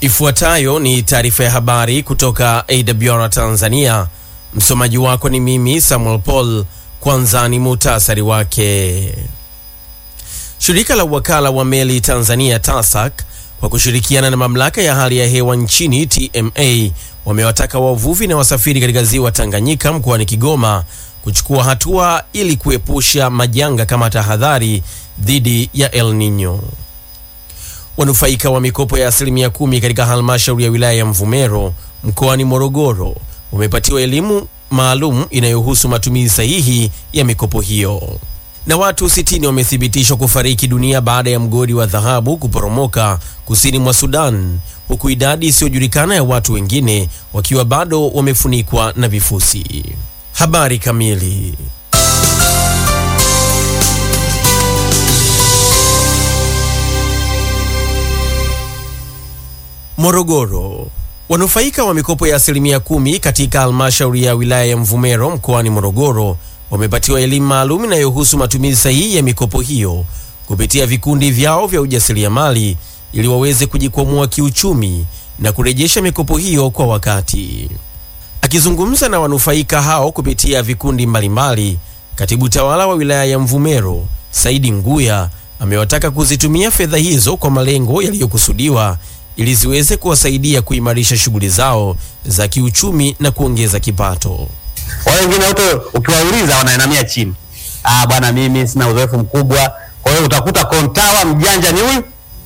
Ifuatayo ni taarifa ya habari kutoka AWR Tanzania. Msomaji wako ni mimi Samuel Paul. Kwanza ni muhtasari wake. Shirika la wakala wa meli Tanzania TASAC kwa kushirikiana na mamlaka ya hali ya hewa nchini TMA wamewataka wavuvi na wasafiri katika ziwa Tanganyika mkoani Kigoma kuchukua hatua ili kuepusha majanga kama tahadhari dhidi ya El Nino. Wanufaika wa mikopo ya asilimia kumi katika halmashauri ya wilaya ya Mvomero mkoani Morogoro wamepatiwa elimu maalum inayohusu matumizi sahihi ya mikopo hiyo. Na watu 60 wamethibitishwa kufariki dunia baada ya mgodi wa dhahabu kuporomoka kusini mwa Sudan, huku idadi isiyojulikana ya watu wengine wakiwa bado wamefunikwa na vifusi. Habari kamili. Morogoro. Wanufaika wa mikopo ya asilimia kumi katika halmashauri ya wilaya ya Mvomero mkoani Morogoro wamepatiwa elimu maalum inayohusu matumizi sahihi ya mikopo hiyo kupitia vikundi vyao vya ujasiriamali ili waweze kujikwamua kiuchumi na kurejesha mikopo hiyo kwa wakati. Akizungumza na wanufaika hao kupitia vikundi mbalimbali, katibu tawala wa wilaya ya Mvomero Saidi Nguya amewataka kuzitumia fedha hizo kwa malengo yaliyokusudiwa ili ziweze kuwasaidia kuimarisha shughuli zao za kiuchumi na kuongeza kipato. Wale wengine wote ukiwauliza wanainamia chini, ah, bwana, mimi sina uzoefu mkubwa. Kwa hiyo utakuta kontawa mjanja ni huyu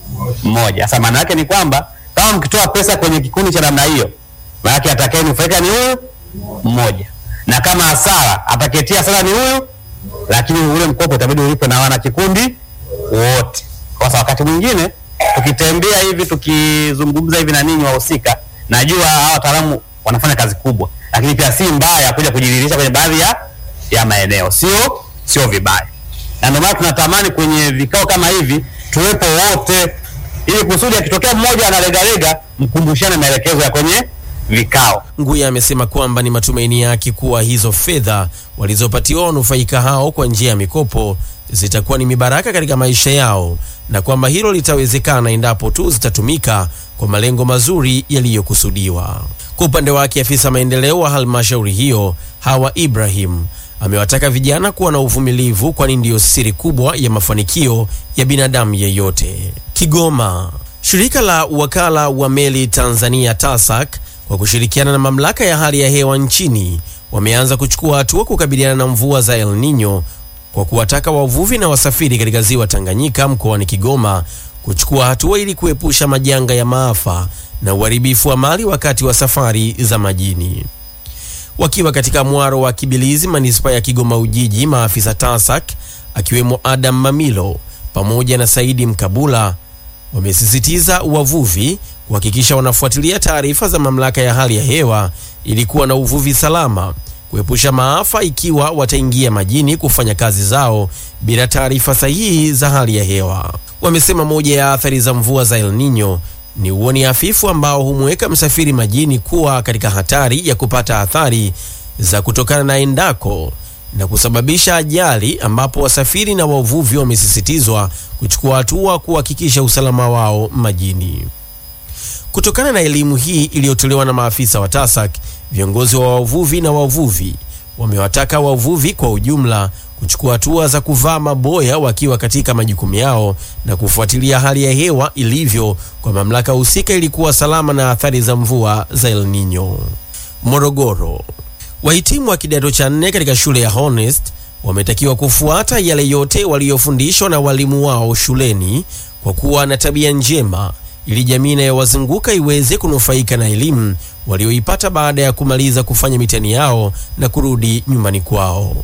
mmoja. Sasa maana yake ni kwamba kama mkitoa pesa kwenye kikundi cha namna hiyo, maana yake atakayenufaika ni huyu mmoja, na kama hasara atakayetia hasara ni huyu, lakini ule mkopo utabidi ulipwe na wana kikundi wote. Kwa sababu wakati mwingine tukitembea hivi tukizungumza hivi na ninyi wahusika, najua hawa wataalamu wanafanya kazi kubwa, lakini pia si mbaya kuja kujidhihirisha kwenye baadhi ya ya maeneo, sio sio vibaya, na ndio maana tunatamani kwenye vikao kama hivi tuwepo wote, ili kusudi akitokea mmoja analegalega, mkumbushane maelekezo ya kwenye vikao. Nguya amesema kwamba ni matumaini yake kuwa hizo fedha walizopatiwa wanufaika hao kwa njia ya mikopo zitakuwa ni mibaraka katika maisha yao na kwamba hilo litawezekana endapo tu zitatumika kwa malengo mazuri yaliyokusudiwa. Kwa upande wake, afisa maendeleo wa halmashauri hiyo Hawa Ibrahim amewataka vijana kuwa na uvumilivu, kwani ndiyo siri kubwa ya mafanikio ya binadamu yeyote. Kigoma, shirika la wakala wa meli Tanzania TASAC kwa kushirikiana na mamlaka ya hali ya hewa nchini wameanza kuchukua hatua kukabiliana na mvua za El Nino kwa kuwataka wavuvi na wasafiri katika ziwa Tanganyika mkoani Kigoma kuchukua hatua ili kuepusha majanga ya maafa na uharibifu wa mali wakati wa safari za majini. Wakiwa katika mwaro wa Kibilizi, manispaa ya Kigoma Ujiji, maafisa TASAC akiwemo Adam Mamilo pamoja na Saidi Mkabula wamesisitiza wavuvi kuhakikisha wanafuatilia taarifa za mamlaka ya hali ya hewa ili kuwa na uvuvi salama kuepusha maafa ikiwa wataingia majini kufanya kazi zao bila taarifa sahihi za hali ya hewa. Wamesema moja ya athari za mvua za El Nino ni uoni hafifu ambao humweka msafiri majini kuwa katika hatari ya kupata athari za kutokana na endako na kusababisha ajali, ambapo wasafiri na wavuvi wamesisitizwa kuchukua hatua kuhakikisha usalama wao majini. Kutokana na elimu hii iliyotolewa na maafisa wa TASAC, viongozi wa wavuvi na wavuvi wamewataka wavuvi kwa ujumla kuchukua hatua za kuvaa maboya wakiwa katika majukumu yao na kufuatilia hali ya hewa ilivyo kwa mamlaka husika ili kuwa salama na athari za mvua za El Nino. Morogoro, wahitimu wa kidato cha nne katika shule ya Honest wametakiwa kufuata yale yote waliyofundishwa na walimu wao shuleni kwa kuwa na tabia njema ili jamii inayowazunguka iweze kunufaika na elimu walioipata baada ya kumaliza kufanya mitihani yao na kurudi nyumbani kwao.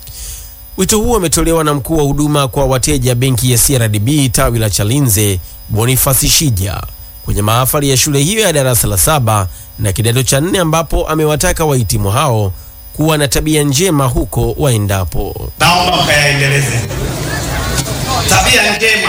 Wito huo umetolewa na mkuu wa huduma kwa wateja benki ya CRDB tawi la Chalinze, Bonifasi Shija kwenye mahafali ya shule hiyo ya darasa la saba na kidato cha nne, ambapo amewataka wahitimu hao kuwa na tabia njema huko waendapo. Naomba mkayaendeleze tabia njema,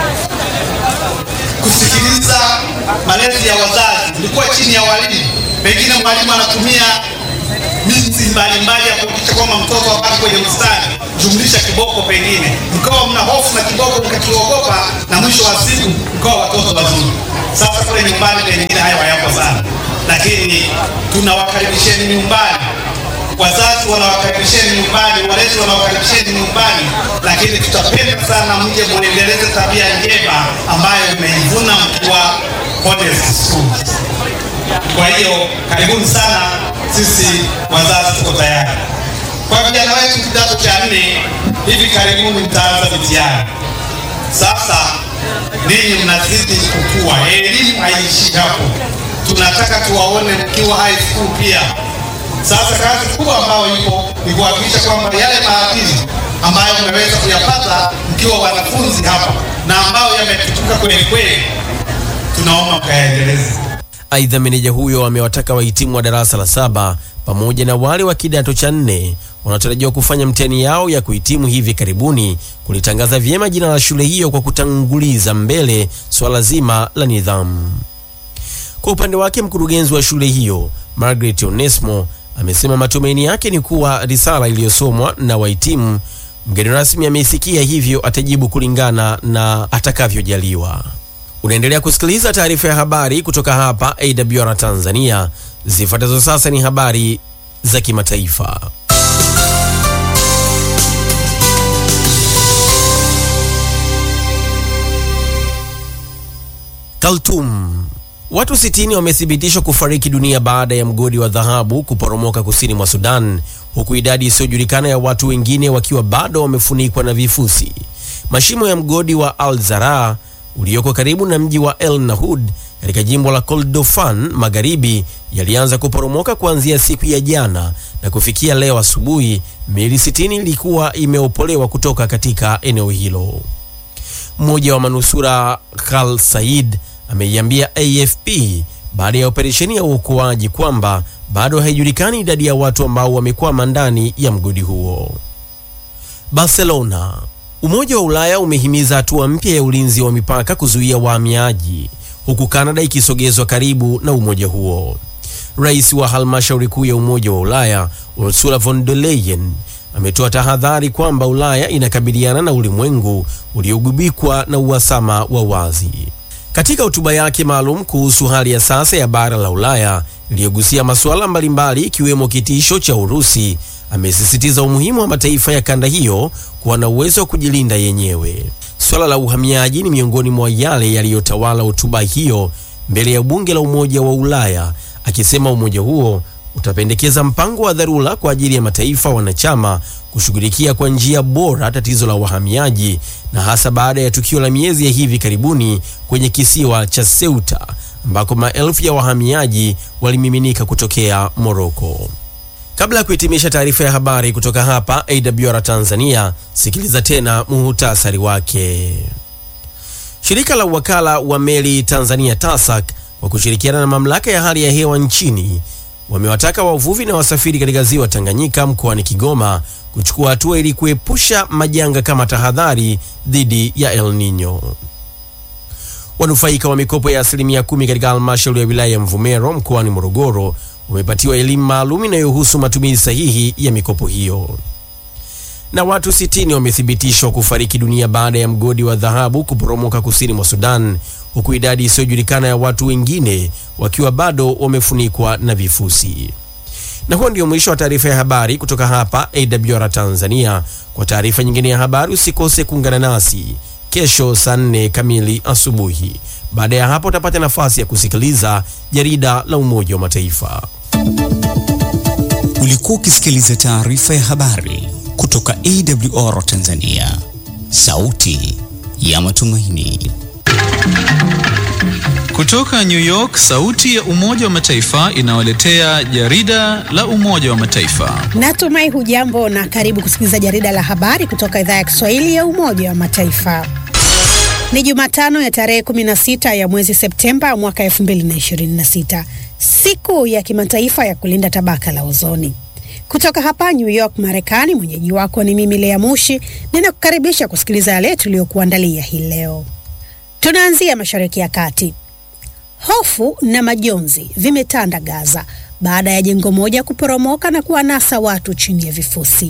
kusikiliza malezi ya wazazi. Mlikuwa chini ya walimu, pengine mwalimu anatumia miti mbalimbali ya kuhakikisha kwamba mtoto abaki kwenye mstari, jumlisha kiboko, pengine mkawa mna hofu na kiboko mkakiogopa, na mwisho wa siku mkawa watoto wazuri. Sasa kule nyumbani pengine hayo hayapo sana, lakini tunawakaribisheni nyumbani wazazi wanawakaribisheni nyumbani, walezi wanawakaribisheni nyumbani, lakini tutapenda sana mje muendeleze tabia njema ambayo mmeivuna mkiwa Modest Schools. Kwa hiyo karibuni sana, sisi wazazi tuko tayari. Kwa vijana wetu kidato cha nne, hivi karibuni mtaanza mitihani. Sasa ninyi mnazidi kukua, elimu haiishi hapo, tunataka tuwaone mkiwa high school pia. Sasa kazi kubwa ambayo ipo ni kuhakikisha kwamba yale maadili ambayo mmeweza kuyapata mkiwa wanafunzi hapa na ambayo yametukuka kweli kweli, tunaomba mkayaendeleze. Aidha, meneja huyo amewataka wahitimu wa darasa la saba pamoja na wale wa kidato cha nne wanaotarajiwa kufanya mtihani yao ya kuhitimu hivi karibuni kulitangaza vyema jina la shule hiyo kwa kutanguliza mbele swala zima la nidhamu. Kwa upande wake, mkurugenzi wa shule hiyo Margaret Onesmo amesema matumaini yake ni kuwa risala iliyosomwa na wahitimu mgeni rasmi ameisikia, hivyo atajibu kulingana na atakavyojaliwa. Unaendelea kusikiliza taarifa ya habari kutoka hapa AWR Tanzania. Zifuatazo sasa ni habari za kimataifa. Khartoum. Watu 60 wamethibitishwa kufariki dunia baada ya mgodi wa dhahabu kuporomoka kusini mwa Sudan, huku idadi isiyojulikana ya watu wengine wakiwa bado wamefunikwa na vifusi. Mashimo ya mgodi wa Al Zaraa ulioko karibu na mji wa El Nahud katika jimbo la Koldofan Magharibi yalianza kuporomoka kuanzia siku ya jana na kufikia leo asubuhi, miili 60 ilikuwa imeopolewa kutoka katika eneo hilo. Mmoja wa manusura Khal Said ameiambia AFP baada ya operesheni ya uokoaji kwamba bado haijulikani idadi ya watu ambao wamekwama ndani ya mgodi huo. Barcelona. Umoja wa Ulaya umehimiza hatua mpya ya ulinzi wa mipaka kuzuia wahamiaji huku Kanada ikisogezwa karibu na umoja huo. Rais wa halmashauri kuu ya Umoja wa Ulaya Ursula von der Leyen ametoa tahadhari kwamba Ulaya inakabiliana na ulimwengu uliogubikwa na uhasama wa wazi. Katika hotuba yake maalum kuhusu hali ya sasa ya bara la Ulaya iliyogusia masuala mbalimbali ikiwemo kitisho cha Urusi, amesisitiza umuhimu wa mataifa ya kanda hiyo kuwa na uwezo wa kujilinda yenyewe. Swala la uhamiaji ni miongoni mwa yale yaliyotawala hotuba hiyo mbele ya bunge la Umoja wa Ulaya, akisema umoja huo utapendekeza mpango wa dharura kwa ajili ya mataifa wanachama kushughulikia kwa njia bora tatizo la wahamiaji na hasa baada ya tukio la miezi ya hivi karibuni kwenye kisiwa cha Ceuta ambako maelfu ya wahamiaji walimiminika kutokea Moroko. Kabla ya kuhitimisha taarifa ya habari kutoka hapa AWR Tanzania, sikiliza tena muhutasari wake. Shirika la uwakala wa meli Tanzania TASAC kwa kushirikiana na mamlaka ya hali ya hewa nchini wamewataka wavuvi na wasafiri katika ziwa Tanganyika mkoani Kigoma kuchukua hatua ili kuepusha majanga kama tahadhari dhidi ya El Nino. Wanufaika wa mikopo ya asilimia kumi katika halmashauri ya wilaya ya Mvomero mkoani Morogoro wamepatiwa elimu maalum inayohusu matumizi sahihi ya mikopo hiyo. Na watu 60 wamethibitishwa kufariki dunia baada ya mgodi wa dhahabu kuporomoka kusini mwa Sudan, huku idadi isiyojulikana ya watu wengine wakiwa bado wamefunikwa na vifusi. Na huo ndio mwisho wa taarifa ya habari kutoka hapa AWR Tanzania. Kwa taarifa nyingine ya habari usikose kuungana nasi kesho saa nne kamili asubuhi. Baada ya hapo utapata nafasi ya kusikiliza jarida la Umoja wa Mataifa. Ulikuwa ukisikiliza taarifa ya habari kutoka AWR Tanzania, sauti ya matumaini. Kutoka New York, sauti ya Umoja wa Mataifa inawaletea jarida la Umoja wa Mataifa. Natumai hujambo na karibu kusikiliza jarida la habari kutoka idhaa ya Kiswahili ya Umoja wa Mataifa. Ni Jumatano ya tarehe 16 ya mwezi Septemba mwaka 2026, siku ya kimataifa ya kulinda tabaka la ozoni. Kutoka hapa New York, Marekani, mwenyeji wako ni mimi Lea Mushi, ninakukaribisha kusikiliza yale tuliyokuandalia hii leo. Tunaanzia Mashariki ya Kati. Hofu na majonzi vimetanda Gaza baada ya jengo moja kuporomoka na kuwanasa watu chini ya vifusi.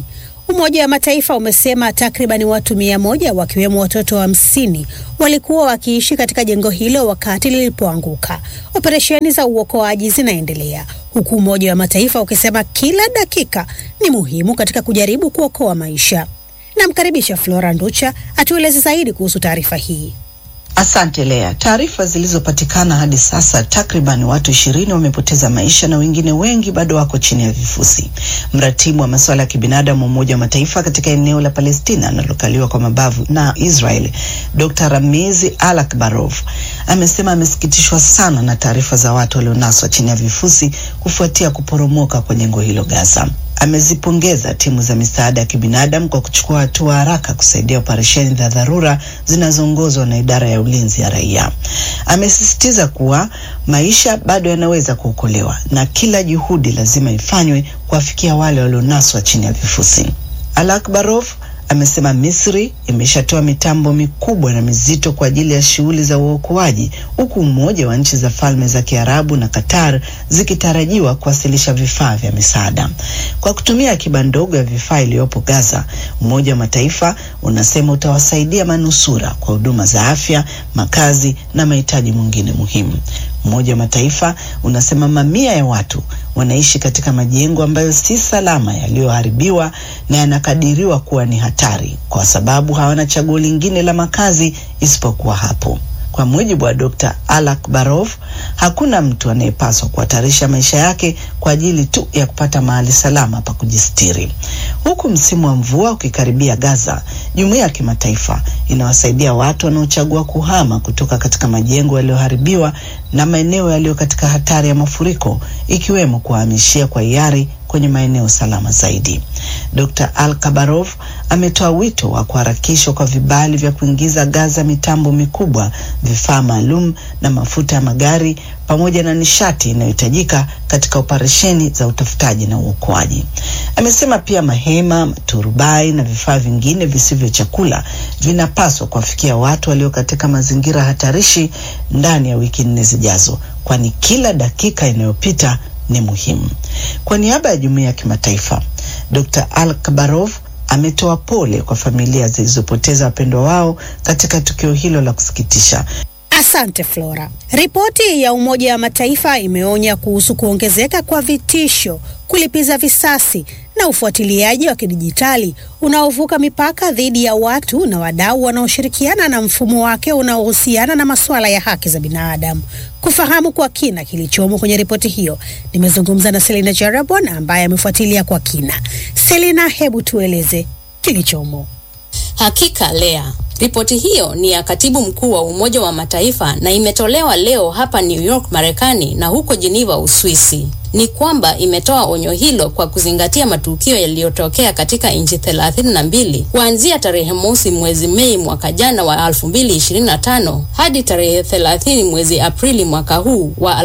Umoja wa Mataifa umesema takriban watu mia moja wakiwemo watoto hamsini walikuwa wakiishi katika jengo hilo wakati lilipoanguka. Operesheni za uokoaji zinaendelea huku Umoja wa Mataifa ukisema kila dakika ni muhimu katika kujaribu kuokoa maisha. Namkaribisha Flora Nducha atueleze zaidi kuhusu taarifa hii. Asante Lea. Taarifa zilizopatikana hadi sasa, takriban watu ishirini wamepoteza maisha na wengine wengi bado wako chini ya vifusi. Mratibu wa masuala ya kibinadamu wa Umoja wa Mataifa katika eneo la Palestina linalokaliwa kwa mabavu na Israel, Dr. Ramizi Alakbarov amesema amesikitishwa sana na taarifa za watu walionaswa chini ya vifusi kufuatia kuporomoka kwa jengo hilo Gaza. Amezipongeza timu za misaada ya kibinadamu kwa kuchukua hatua haraka kusaidia operesheni za dharura zinazoongozwa na idara ya ulinzi ya raia. Amesisitiza kuwa maisha bado yanaweza kuokolewa na kila juhudi lazima ifanywe kuwafikia wale walionaswa chini ya vifusi. Alakbarov amesema Misri imeshatoa mitambo mikubwa na mizito kwa ajili ya shughuli za uokoaji huku Umoja wa Nchi za Falme za Kiarabu na Qatar zikitarajiwa kuwasilisha vifaa vya misaada. Kwa kutumia akiba ndogo ya vifaa iliyopo Gaza, Umoja wa Mataifa unasema utawasaidia manusura kwa huduma za afya, makazi na mahitaji mengine muhimu. Umoja wa Mataifa unasema mamia ya watu wanaishi katika majengo ambayo si salama, yaliyoharibiwa na yanakadiriwa kuwa ni hatari kwa sababu hawana chaguo lingine la makazi isipokuwa hapo. Kwa mujibu wa Dr. Alakbarov, hakuna mtu anayepaswa kuhatarisha maisha yake kwa ajili tu ya kupata mahali salama pa kujistiri. Huku msimu wa mvua ukikaribia Gaza, jumuiya ya kimataifa inawasaidia watu wanaochagua kuhama kutoka katika majengo yaliyoharibiwa na maeneo yaliyo katika hatari ya mafuriko, ikiwemo kuwahamishia kwa hiari kwenye maeneo salama zaidi. Dr. Al-Kabarov ametoa wito wa kuharakishwa kwa vibali vya kuingiza Gaza mitambo mikubwa, vifaa maalum na mafuta ya magari pamoja na nishati inayohitajika katika operesheni za utafutaji na uokoaji. Amesema pia mahema, maturubai na vifaa vingine visivyo chakula vinapaswa kuwafikia watu walio katika mazingira hatarishi ndani ya wiki nne zijazo, kwani kila dakika inayopita ni muhimu. Kwa niaba ya jumuiya ya kimataifa, Dr. Al-Kabarov ametoa pole kwa familia zilizopoteza wapendwa wao katika tukio hilo la kusikitisha. Asante Flora. Ripoti ya Umoja wa Mataifa imeonya kuhusu kuongezeka kwa vitisho, kulipiza visasi na ufuatiliaji wa kidijitali unaovuka mipaka dhidi ya watu na wadau wanaoshirikiana na mfumo wake unaohusiana na masuala ya haki za binadamu. Kufahamu kwa kina kilichomo kwenye ripoti hiyo, nimezungumza na Selina Jarabon ambaye amefuatilia kwa kina. Selina, hebu tueleze kilichomo. Hakika Lea, ripoti hiyo ni ya katibu mkuu wa Umoja wa Mataifa na imetolewa leo hapa New York Marekani na huko Geneva Uswisi. Ni kwamba imetoa onyo hilo kwa kuzingatia matukio yaliyotokea katika nchi thelathini na mbili kuanzia tarehe mosi mwezi Mei mwaka jana wa 2025 hadi tarehe 30 mwezi Aprili mwaka huu wa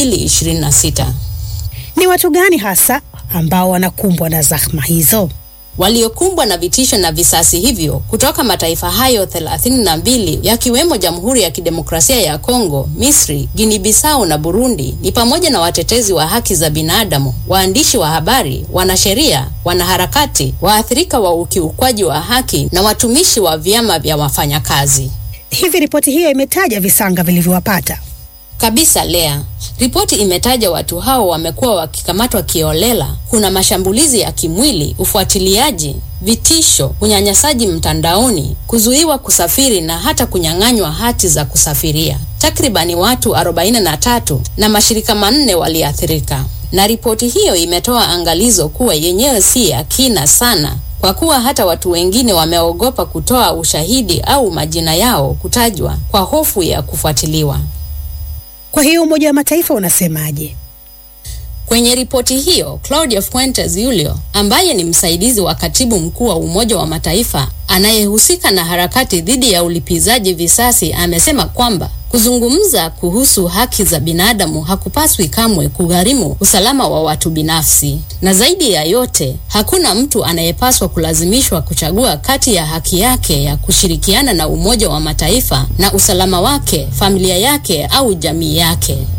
2026. Ni watu gani hasa ambao wanakumbwa na zahma hizo? waliokumbwa na vitisho na visasi hivyo kutoka mataifa hayo thelathini na mbili yakiwemo Jamhuri ya Kidemokrasia ya Kongo, Misri, Guinea Bissau na Burundi ni pamoja na watetezi wa haki za binadamu, waandishi wa habari, wanasheria, wanaharakati, waathirika wa ukiukwaji wa haki na watumishi wa vyama vya wafanyakazi. Hivi ripoti hiyo imetaja visanga vilivyowapata? Kabisa Lea, ripoti imetaja watu hao wamekuwa wakikamatwa kiolela. Kuna mashambulizi ya kimwili, ufuatiliaji, vitisho, unyanyasaji mtandaoni, kuzuiwa kusafiri na hata kunyang'anywa hati za kusafiria. Takribani watu 43 na mashirika manne waliathirika, na ripoti hiyo imetoa angalizo kuwa yenyewe si ya kina sana kwa kuwa hata watu wengine wameogopa kutoa ushahidi au majina yao kutajwa kwa hofu ya kufuatiliwa. Kwa hiyo Umoja wa Mataifa unasemaje? Kwenye ripoti hiyo, Claudia Fuentes Julio ambaye ni msaidizi wa katibu mkuu wa Umoja wa Mataifa anayehusika na harakati dhidi ya ulipizaji visasi amesema kwamba kuzungumza kuhusu haki za binadamu hakupaswi kamwe kugharimu usalama wa watu binafsi, na zaidi ya yote, hakuna mtu anayepaswa kulazimishwa kuchagua kati ya haki yake ya kushirikiana na Umoja wa Mataifa na usalama wake, familia yake au jamii yake.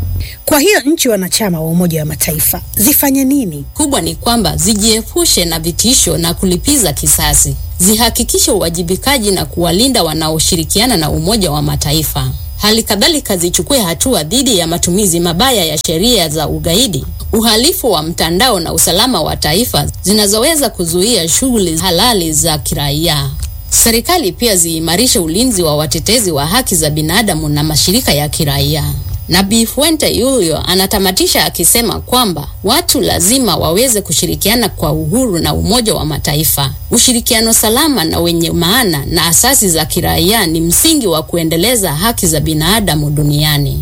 Kwa hiyo nchi wanachama wa Umoja wa Mataifa zifanye nini? Kubwa ni kwamba zijiepushe na vitisho na kulipiza kisasi, zihakikishe uwajibikaji na kuwalinda wanaoshirikiana na Umoja wa Mataifa. Hali kadhalika zichukue hatua dhidi ya matumizi mabaya ya sheria za ugaidi, uhalifu wa mtandao na usalama wa taifa zinazoweza kuzuia shughuli halali za kiraia. Serikali pia ziimarishe ulinzi wa watetezi wa haki za binadamu na mashirika ya kiraia. Nabii Fuente Yulio anatamatisha akisema kwamba watu lazima waweze kushirikiana kwa uhuru na Umoja wa Mataifa. Ushirikiano salama na wenye maana na asasi za kiraia ni msingi wa kuendeleza haki za binadamu duniani.